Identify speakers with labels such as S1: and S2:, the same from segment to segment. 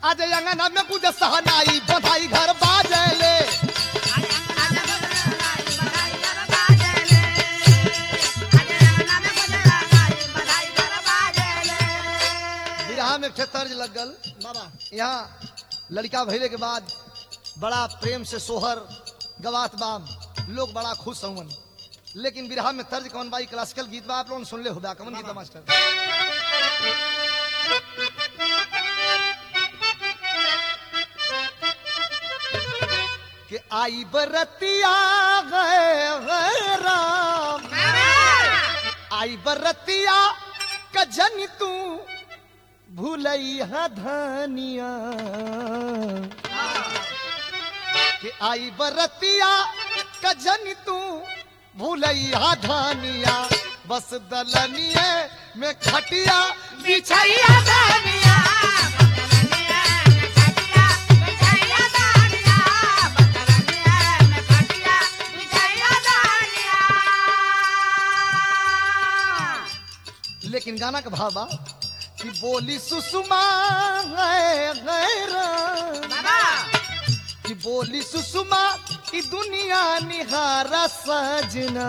S1: आज अंगना में कुछ सहनाई बधाई घर बाजले विराह में एक तर्ज लग गल
S2: बाबा
S1: यहाँ लड़का भइले के बाद बड़ा प्रेम से सोहर गवात बाम लोग बड़ा खुश हवन लेकिन विराह में तर्ज कौन बाई क्लासिकल गीत बा आप लोगन सुन ले होगा कौन गीत बा मास्टर कि आई बरतिया गए गए राम आई बरतिया कजन तू भूलैया धनिया कि आई बरतिया कजन तू भूलैया धनिया बस दलनिए में खटिया बिछैया धनिया लेकिन गाना का भाव बा कि बोली सुषमा है गैरा कि बोली सुषमा की दुनिया निहारा सजना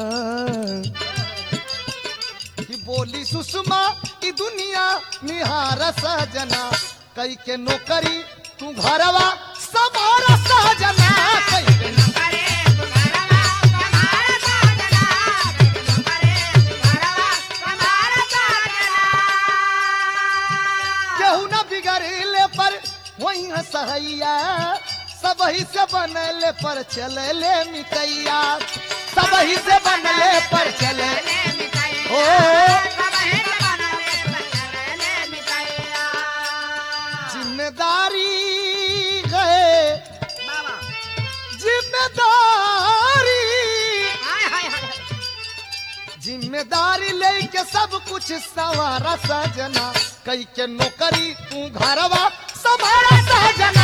S1: कि बोली सुषमा की दुनिया निहारा सजना कई के नौकरी तू घरवा सवारा सजना कई के केहू न बिगड़ले पर वही सहैया सब ही से बनले पर चलले मिकैया सब ही से बनले पर चले ओ जिम्मेदारी है जिम्मेदारी जिम्मेदारी लेके सब कुछ सवारा सजना कई के नौकरी तू घरवा संभारा सजना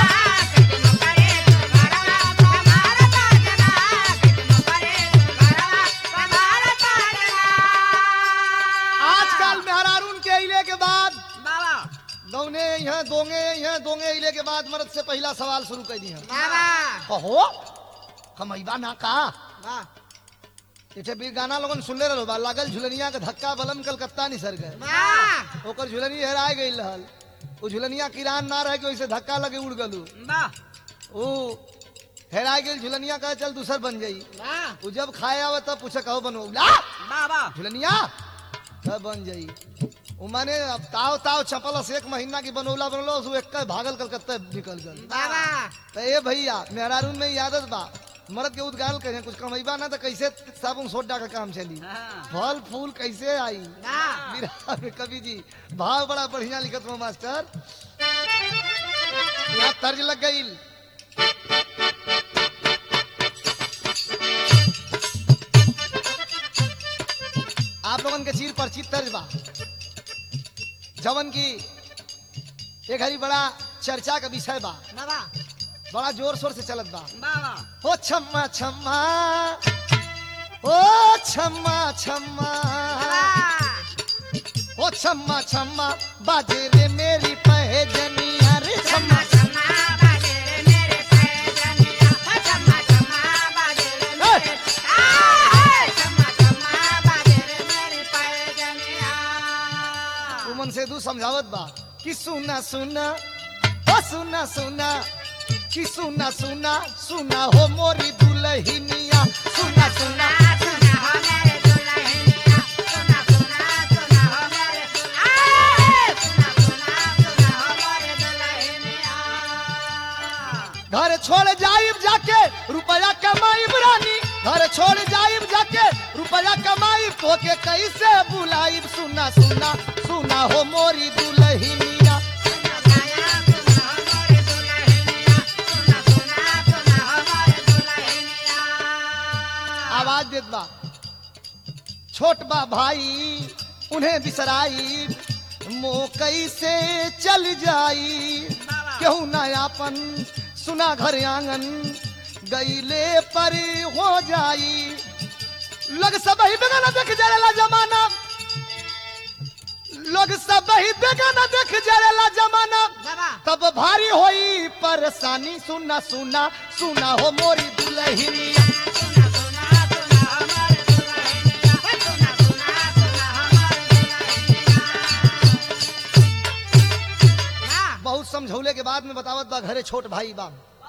S1: आजकल मेहरारून के अइले के बाद दौने यहाँ दोंगे यहाँ दोंगे अइले के बाद मर्द से पहला सवाल शुरू कर दी कहो कमैबा ना का इठे भी गाना लोगन सुनले रहो बा लागल झुलनिया के धक्का बलम कलकत्ता नहीं सर गए ओकर झुलनी हेरा गई रहल वो झुलनिया किरान ना रह के वैसे धक्का लगे उड़ गलू वो हेरा गई झुलनिया कहे चल दूसर बन जाई वो जब खाए आवे तब पूछे कहो बनो ला झुलनिया तब बन जाई वो माने अब ताव ताव चपल से एक महीना की बनौला बनौला उसको एक भागल कलकत्ता निकल गल तो ए भैया मेहरारून में ई आदत बा मर्द के उद्गाल कहे कुछ कमैबा ना तो कैसे साबुन सोडा का काम चली फल फूल कैसे आई विरहा में कवि जी भाव बड़ा बढ़िया लिखत हो मास्टर यहाँ तर्ज लग गई आप लोगन के चीर परिचित तर्ज बा जवन की एक हरी बड़ा चर्चा का विषय बा बड़ा जोर शोर से चलत बा ओ छम्मा छम्मा ओ छम्मा छम्मा ओ छम्मा छम्मा बाजे रे मेरी पहजनिया रे छम्मा उमन से दू समझावत बा कि सुना सुना ओ सुना सुना कि सुना सुना सुना हो मोरी दुलहिनिया सुना सुना घर छोड़ जाइब जाके रुपया कमाई रानी घर छोड़ जाइब जाके रुपया कमाई तो के कैसे बुलाइब सुना सुना सुना हो मोरी दुलहिनिया आवाज देत बा छोट बा भाई उन्हें बिसराई मो कैसे चल जाई केहू नयापन सुना घर आंगन गईले पर हो जाई लग सब ही बेगाना देख जाएला जमाना लोग सब ही देखा न देख जरेला जमाना तब भारी होई परेशानी सुना सुना सुना हो मोरी दुल्हनिया बहुत समझौले के बाद में बतावत बा घरे छोट भाई बा